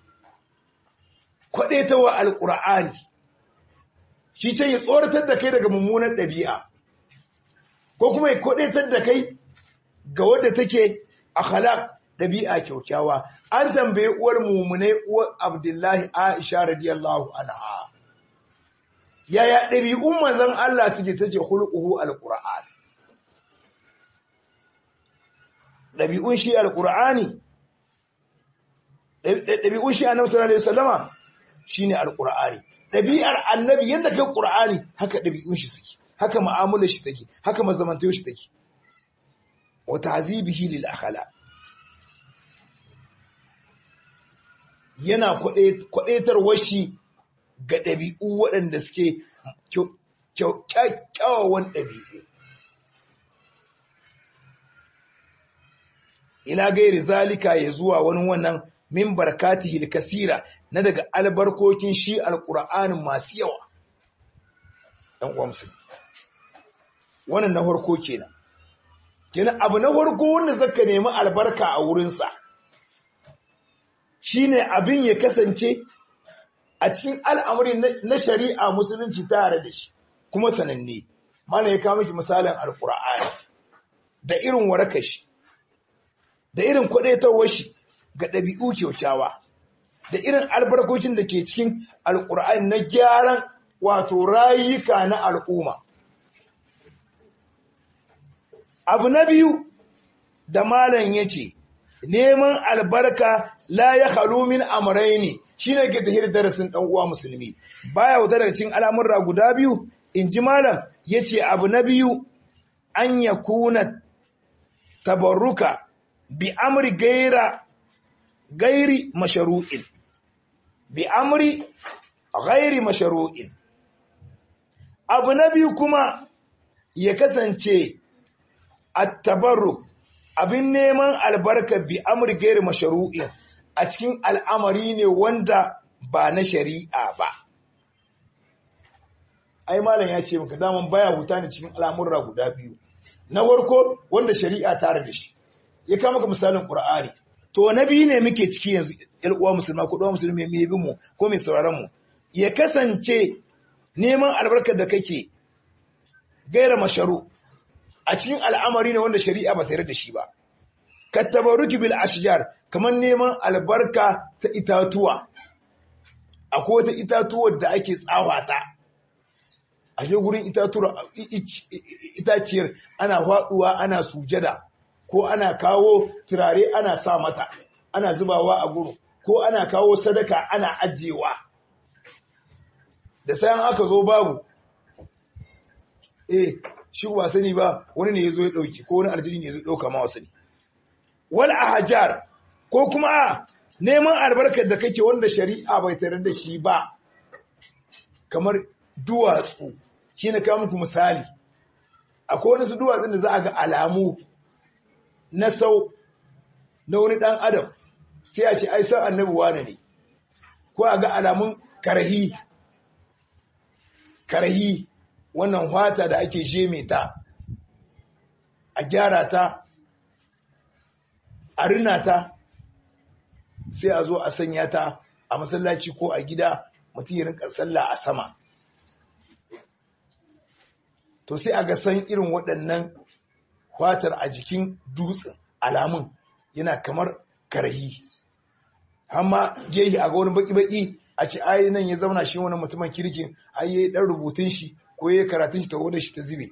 Kwaɗetawa Alƙur'ani, shi ce ya tsoratar da kai daga mummunan ɗabi'a, ko kuma ya kwaɗetar da kai ga wadda take a halak ɗabi'a kyaukyawa. An tambaye uwar mummunai uwar Abdullahi Aisha radiyallahu anha. Yaya ɗabi'un manzon Allah suke ta ce hulƙuhu Alƙur'an. Ɗabi'un shi Alƙur'ani ɗabi'un shi annabi sallallahu alaihi wasallama shine alqur'ani ɗabi'ar annabi yadda kai qur'ani haka ɗabi'un shi suke haka mu'amalar shi take haka mazamantayar shi take wa ta'zibihi lil akhlaq yana kwadaitarwar shi ga ɗabi'u waɗanda suke kyakkyawan ɗabi'u ila gairi zalika ya zuwa wani wannan min barakatihi kasira na daga albarkokin shi alqur'anin masu yawa dan uwa musulmi wannan na farko kenan kenan abu na farko wanda zaka nemi albarka a wurin sa shine abin ya kasance a cikin al'amari na shari'a musulunci tare da shi kuma sananne mana ya kawo miki misalin alqur'ani da irin warakar shi da irin kwadaitawar shi ga ɗabi'u kyaukyawa da irin albarkokin da ke cikin alƙur'ani na gyaran wato rayuka na al'umma. Abu na biyu da malam ya ce, neman albarka la ya halumin amurai ne shi ne ke tahir darasin uwa musulmi. Baya wuta daga cikin al'amurra guda biyu, in ji malam ya ce abu na biyu an ya kuna tabarruka bi amri gaira gairi masharu'in bi amri gairi masharu'in abu na biyu kuma ya kasance at-tabarruk abin neman albarka bi amri gairi masharu'in a cikin al'amari ne wanda ba na shari'a ba ai malam ya ce maka daman baya huta ne cikin al'amurra guda biyu na farko wanda shari'a tare da shi ya kama maka misalin qur'ani to na biyu ne muke ciki yanzu ƴan uwa musulma ko ɗan musulmi mai bin mu ko mai sauraron mu ya kasance neman albarkar da kake gaira masharu a cikin al'amari ne wanda shari'a ba tare da shi ba ka tabaruki bil ashjar kamar neman albarka ta itatuwa akwai wata itatuwar da ake tsawata a je gurin itaciyar ana faɗuwa ana sujada ko ana kawo turare ana sa mata ana zubawa a guru ko ana kawo sadaka ana ajiyewa da sayan aka zo babu eh shi ba sani ba wani ne ya zo ya ɗauki ko wani aljini ne ya zo ɗauka ma wasu ne wal ahjar ko kuma a neman albarkar da kake wanda shari'a bai tare da shi ba kamar duwatsu shi na kawo muku misali akwai wani su duwatsun da za a ga alamu na sau na wani ɗan adam sai a ce ai san annabi wane ne ko a ga alamun karahi karahi wannan fata da ake jeme ta a gyara ta a rina ta sai a zo a sanya ta a masallaci ko a gida mutum ya rinka sallah a sama to sai a ga san irin waɗannan fatar a jikin dutsen alamun yana kamar karayi amma gehi a ga wani baki-baki a ce ai nan ya zauna shi wani mutumin kirkin ai yayi dan rubutun shi ko yayi karatun shi ta wadda shi ta zube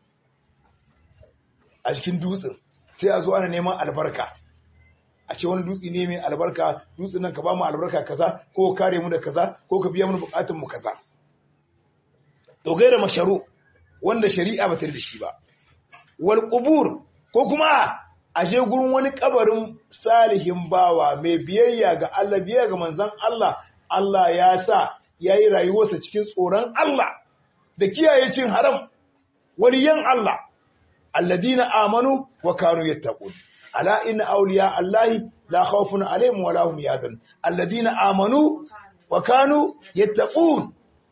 a jikin dutsen sai a zo ana neman albarka a ce wani dutse ne mai albarka dutsen nan ka ba mu albarka kaza ko ka kare mu da kaza ko ka biya mu bukatun mu kaza to gaira masharu wanda shari'a ba ta da shi ba wal qubur ko kuma a je gurin wani kabarin salihin bawa mai biyayya ga Allah biyayya ga manzon Allah Allah ya sa yayi rayuwarsa cikin tsoron Allah da kiyaye cin haram waliyan Allah alladina amanu wa kanu yattaqun ala inna awliya allahi la khawfun alaihim wa lahum yahzanun alladina amanu wa kanu yattaqun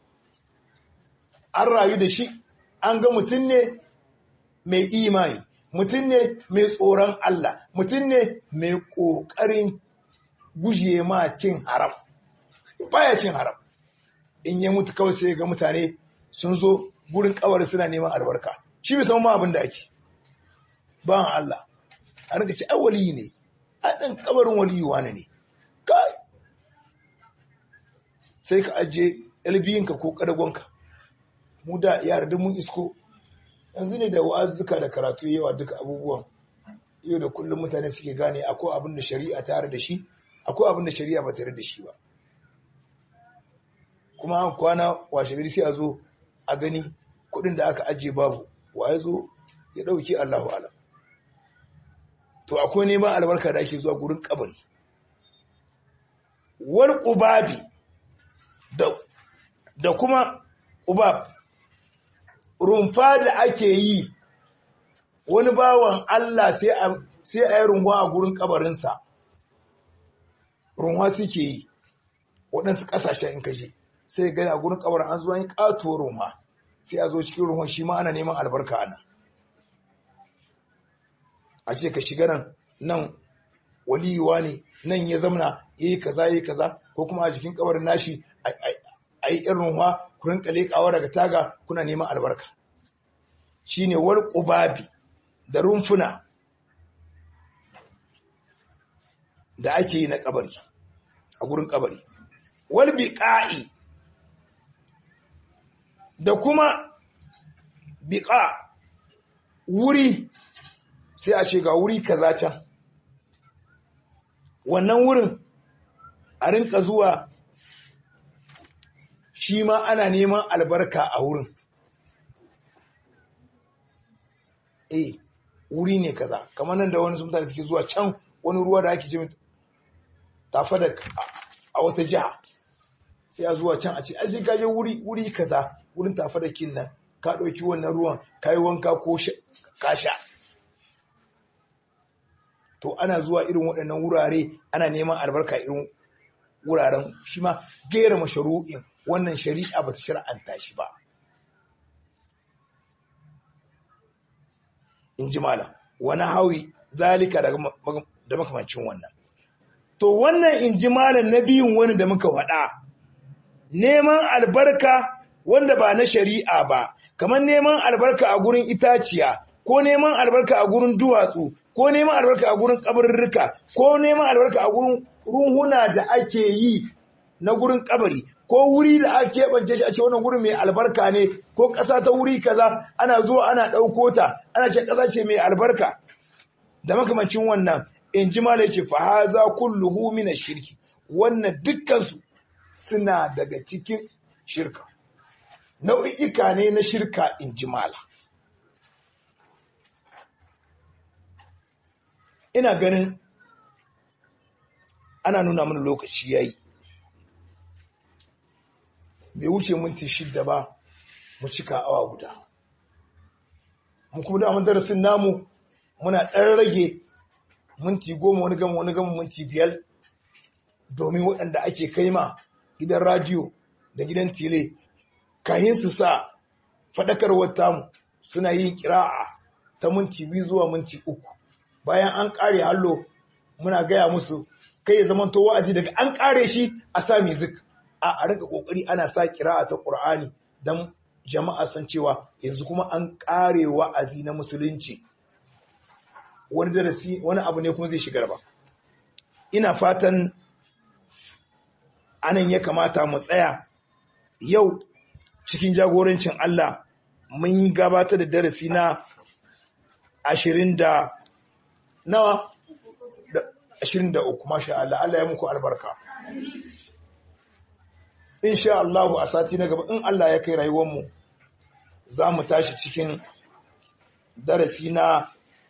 an rayu da shi an ga mutum ne mai imani mutum ne mai tsoron Allah mutum ne mai ƙoƙarin guje ma cin haram baya cin haram in ya mutu kawai sai ga mutane sun zo gurin kawar suna neman albarka shi bai san ma abin da ake ban Allah a rika ci waliyi ne a ɗan kabarin waliyi wane ne kai sai ka ajiye albiyinka ko ƙadagonka mu da yara duk mun isko yanzu ne da wa'azzuka da karatu yawa duka abubuwan yau da kullum mutane suke gane akwai abin da shari'a tare da shi akwai abin da shari'a ba tare da shi ba kuma an kwana washe gari sai a zo a gani kuɗin da aka ajiye babu wa ya zo ya ɗauki Allahu alam to akwai neman albarka da ake zuwa gurin kabari wal qubabi da da kuma qubab rumfa da ake yi wani bawan Allah sai a sai a yi runwa a gurin kabarinsa runwa suke yi waɗansu ƙasashen in kaje sai gani a gurin kabarin an zuwa yi ƙatuwar runwa sai a zo cikin runwa shi ma ana neman albarka ana a ce ka shiga nan nan waliyuwa ne nan ya zamna ya yi kaza ya yi kaza ko kuma a jikin kabarin nashi a yi irin runwa ku rinka leƙawa daga taga kuna neman albarka shine war ƙubabi da rumfuna da ake yi na kabari a gurin kabari wal biqa'i da kuma biqa wuri sai a ce ga wuri kaza can wannan wurin a rinka zuwa shi ma ana neman albarka a wurin eh wuri ne kaza kamar nan da wani sun mutane suke zuwa can wani ruwa da ake ce tafa da a wata jiha sai a zuwa can a ce ai sai ka je wuri wuri kaza wurin tafa da kin nan ka ɗauki wannan ruwan ka yi wanka ko ka sha to ana zuwa irin waɗannan wurare ana neman albarka irin wuraren shi ma gera masharu'in wannan shari'a ba ta shar'anta shi ba in ji malam wani hawi zalika da makamancin wannan to wannan in ji malam na biyun wani da muka faɗa neman albarka wanda ba na shari'a ba kamar neman albarka a gurin itaciya ko neman albarka a gurin duwatsu ko neman albarka a gurin kabarurruka ko neman albarka a gurin ruhuna da ake yi na gurin kabari ko wuri da ake keɓance shi a ce wannan gurin mai albarka ne ko ƙasa ta wuri kaza ana zuwa ana ɗauko ta ana ce ƙasa ce mai albarka da makamancin wannan in ji malai ce fa haza kulluhu min shirki wannan dukkansu suna daga cikin shirka nau'ika ne na shirka in ji mala ina ganin ana nuna mana lokaci yayi bai wuce minti shidda ba mu cika awa guda mu kuma da mun darasin namu muna ɗan rage minti goma wani gama wani gama minti biyar domin waɗanda ake kaima gidan radiyo da gidan tele kayan su sa faɗakarwar tamu suna yin kira'a ta minti biyu zuwa minti uku bayan an ƙare hallo muna gaya musu kai ya zamanto wa'azi daga an ƙare shi a sa music a a rinka kokari ana sa kira'a ta Qur'ani dan jama'a san cewa yanzu kuma an kare wa'azi na musulunci wani darasi wani abu ne kuma zai shigar ba ina fatan anan ya kamata mu tsaya yau cikin jagorancin Allah mun yi gabatar da darasi na ashirin da nawa da ashirin da uku masha Allah Allah ya muku albarka insha Allah a sati na gaba in Allah ya kai rayuwarmu za mu tashi cikin darasi na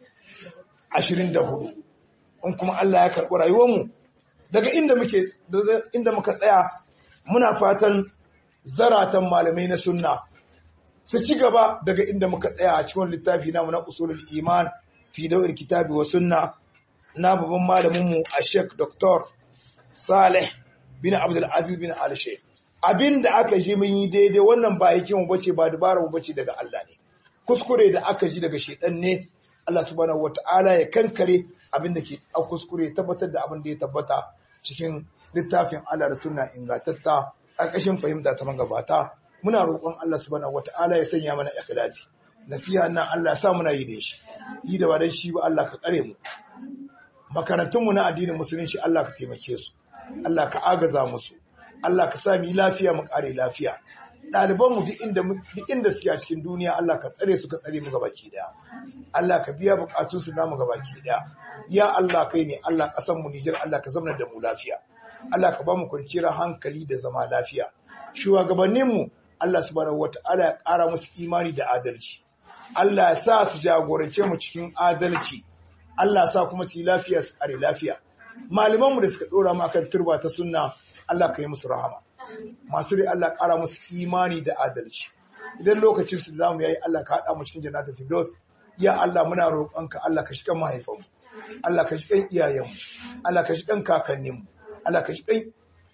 ashirin da hudu in kuma Allah ya karɓi rayuwarmu daga inda muke inda muka tsaya muna fatan zaratan malamai na sunna su ci gaba daga inda muka tsaya a cikin littafi namu na usulul iman fi dawir kitabi wa sunna na babban malamin mu a Sheikh Dr. Saleh bin Abdul Aziz bin Al Sheikh abinda aka ji mun yi daidai wannan ba yake mu bace ba dubara mu bace daga Allah ne kuskure da aka ji daga shedan ne Allah subhanahu wataala ya kankare abinda ke a kuskure tabbatar da abin da ya tabbata cikin littafin Allah da sunna ingantatta ƙarƙashin fahimta ta magabata muna roƙon Allah subhanahu wataala ya sanya mana ikhlasi nasiha nan Allah ya sa muna yi da shi yi da ba dan shi ba Allah ka tsare mu makarantunmu na addinin musulunci Allah ka taimake su Allah ka agaza musu Allah ka sa mu yi lafiya mu kare lafiya ɗalibanmu duk inda duk inda suke a cikin duniya Allah ka tsare su ka tsare mu gabaki daya Allah ka biya bukatun su namu gabaki daya ya Allah kai ne Allah kasan mu Nijar Allah ka zama da mu lafiya Allah ka ba mu kwanciyar hankali da zama lafiya shugabannin mu Allah subhanahu wataala ya ƙara musu imani da adalci Allah ya sa su jagorance mu cikin adalci Allah sa kuma su yi lafiya su kare lafiya malamanmu da suka dora mu akan turba ta sunna Allah ka yi musu rahama masu rai Allah ƙara musu imani da adalci idan lokacin su zamu yayi Allah ka haɗa mu cikin jannatul firdaus ya Allah muna roƙonka Allah ka shiga mahaifanmu Allah ka shiga iyayenmu Allah ka shiga kakanninmu Allah ka shiga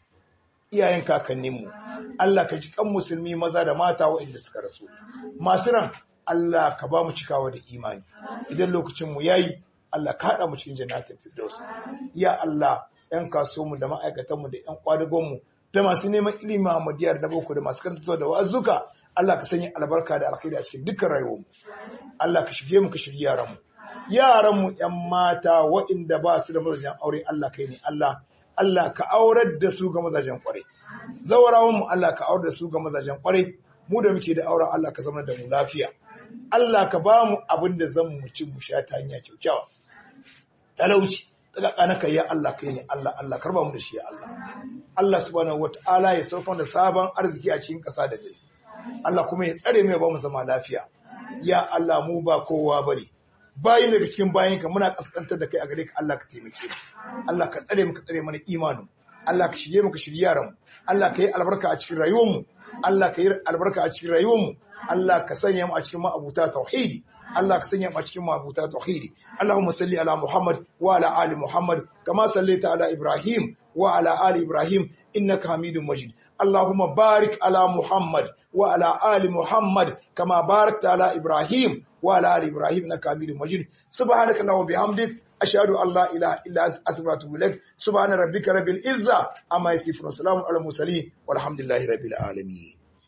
iyayen kakanninmu Allah ka shiga musulmi maza da mata waɗanda suka rasu masu ran Allah ka ba mu cikawa da imani idan lokacin mu yayi Allah ka haɗa mu cikin jannatul firdaus ya Allah ‘yan kasuwanmu da ma'aikatanmu da ‘yan kwadagonmu da masu neman ilimi Muhammadiyar da boko da masu karanta da wa'azuka Allah ka sanya albarka da alkhairi a cikin dukkan rayuwarmu Allah ka shige mu ka shirye yaranmu yaranmu ‘yan mata waɗanda ba su da mazajen aure Allah kai ne Allah Allah ka aurar da su ga mazajen kwarai zawarawanmu Allah ka aurar da su ga mazajen kwarai mu da muke da auren Allah ka zama da mu lafiya Allah ka ba mu abin da zan mu ci mu sha ta hanya kyaukyawa talauci daga kanaka ya Allah kai ne Allah Allah karba mu da shi ya Allah Allah subhanahu wataala ya saukar da sabon arziki a cikin ƙasa da gari Allah kuma ya tsare mu ya ba mu zama lafiya ya Allah mu ba kowa bane bayin daga cikin bayinka muna kaskantar da kai a gare ka Allah ka taimake mu Allah ka tsare mu ka tsare mana imanin Allah ka shirye mu ka shirye yaran mu Allah ka yi albarka a cikin rayuwar mu Allah ka yi albarka a cikin rayuwar mu Allah ka sanya mu a cikin ma'abuta tauhidi Allah ka sanya mu a cikin ma'abuta tauhidi Allahumma salli ala Muhammad wa ala ali Muhammad kama sallaita ala Ibrahim wa ala ali Ibrahim innaka Hamidum Majid Allahumma barik ala Muhammad wa ala ali Muhammad kama barakta ala Ibrahim wa ala ali Ibrahim innaka Hamidum Majid subhanaka Allahumma bihamdik ashhadu an la ilaha illa anta astaghfiruka wa atubu ilaik subhana rabbika rabbil izza amma yasifun wa salamun ala mursalin walhamdulillahi rabbil alamin